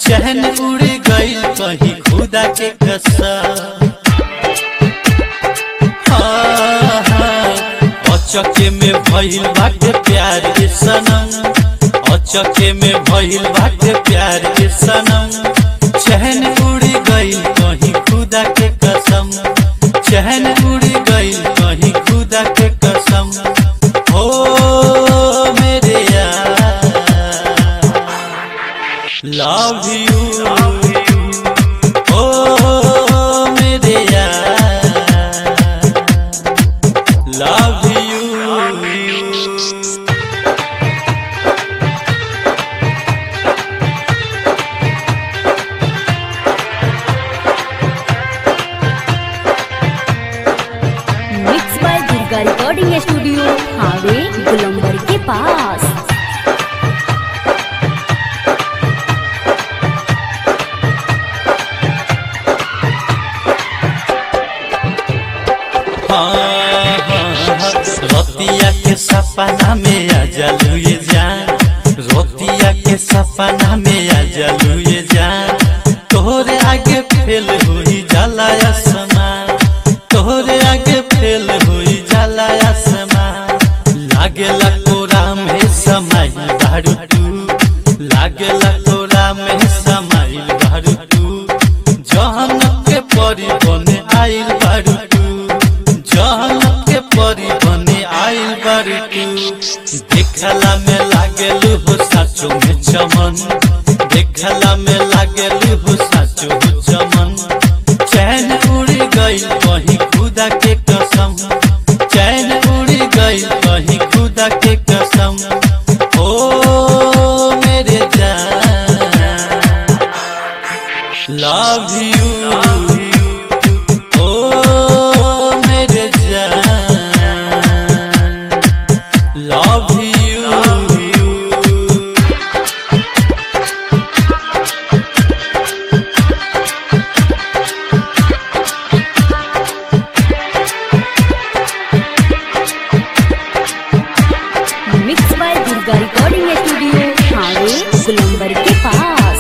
चहन उड़ गई कहीं खुदा के कसम अचके में भइल बाटे प्यार के सनम अचके में भइल बाटे प्यार के सनम चहन उड़ गई कहीं खुदा के कसम चहन उड़ गई कहीं खुदा के कसम हो मेरे यार लव यू ओ मेरे यार love you mix by Durga recording studio हावे गुलंबर के पास रोतिया के सपना में आ जलू ये जान रोतिया के सपना में आ जलू ये जान तोहरे आगे फेल हुई जाला आसमान तोहरे आगे फेल हुई जाला आसमान लागेला कोरा में समाई दारू तू लागेला कोरा में समाई दारू तू जहन के परी बने आइल बारू तू जहन के परी बने आइल बारू तू देखला में लागेल हो साचो में चमन देखला में लागेल हो साचो हो चमन चैन उड़ गई कहीं खुदा के कसम चैन उड़ गई कहीं खुदा के कसम ओ मेरे जान लव यू ओ मेरे जान love you mix by Durga recording studio हावे गुलंबर के पास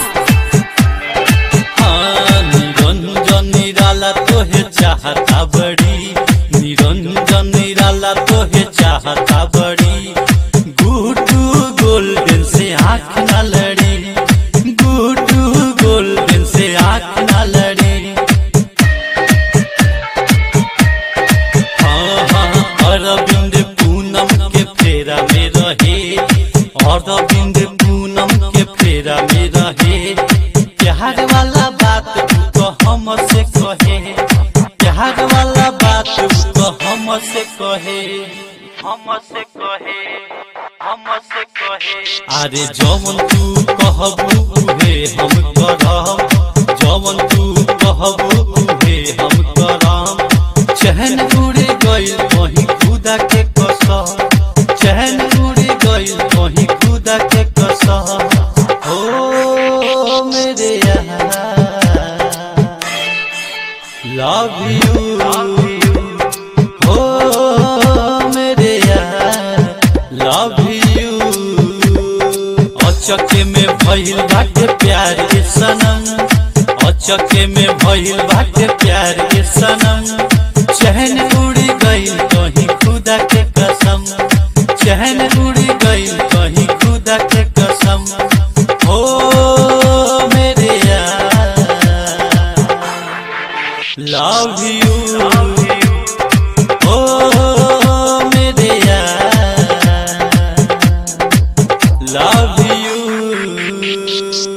हाँ, निरंजन निराला तोहे चाहता बड़ी निरंजन निराला तोहे चाहता बड़ी गुडू गोल्डन से आँख न लड़ी गुडू गोल्डन से आँख न लड़ी हाँ, हाँ, अरविंद पूनम के फेरा में रहे अरविंद पूनम के फेरा में रहे प्यार वाला बात तू तो हमसे कहे प्यार वाला बात तू तो हमसे कहे हमसे कहे हमसे कहे अरे जवन तू कहबू उहे हम करब जवन तू कहबू उहे हम करब चहन उड़ गई कहीं खुदा के कसम चहन उड़ गई कहीं खुदा के कसम हो मेरे यार लव यू हो मेरे यार लव यू अचके में भइल बाटे प्यार के सनम अचके में भइल बाटे प्यार के सनम चहन उड़ गई कहीं खुदा के कसम चहन उड़ गई कहीं खुदा के कसम हो मेरे यार लव यू ओ मेरे यार लव यू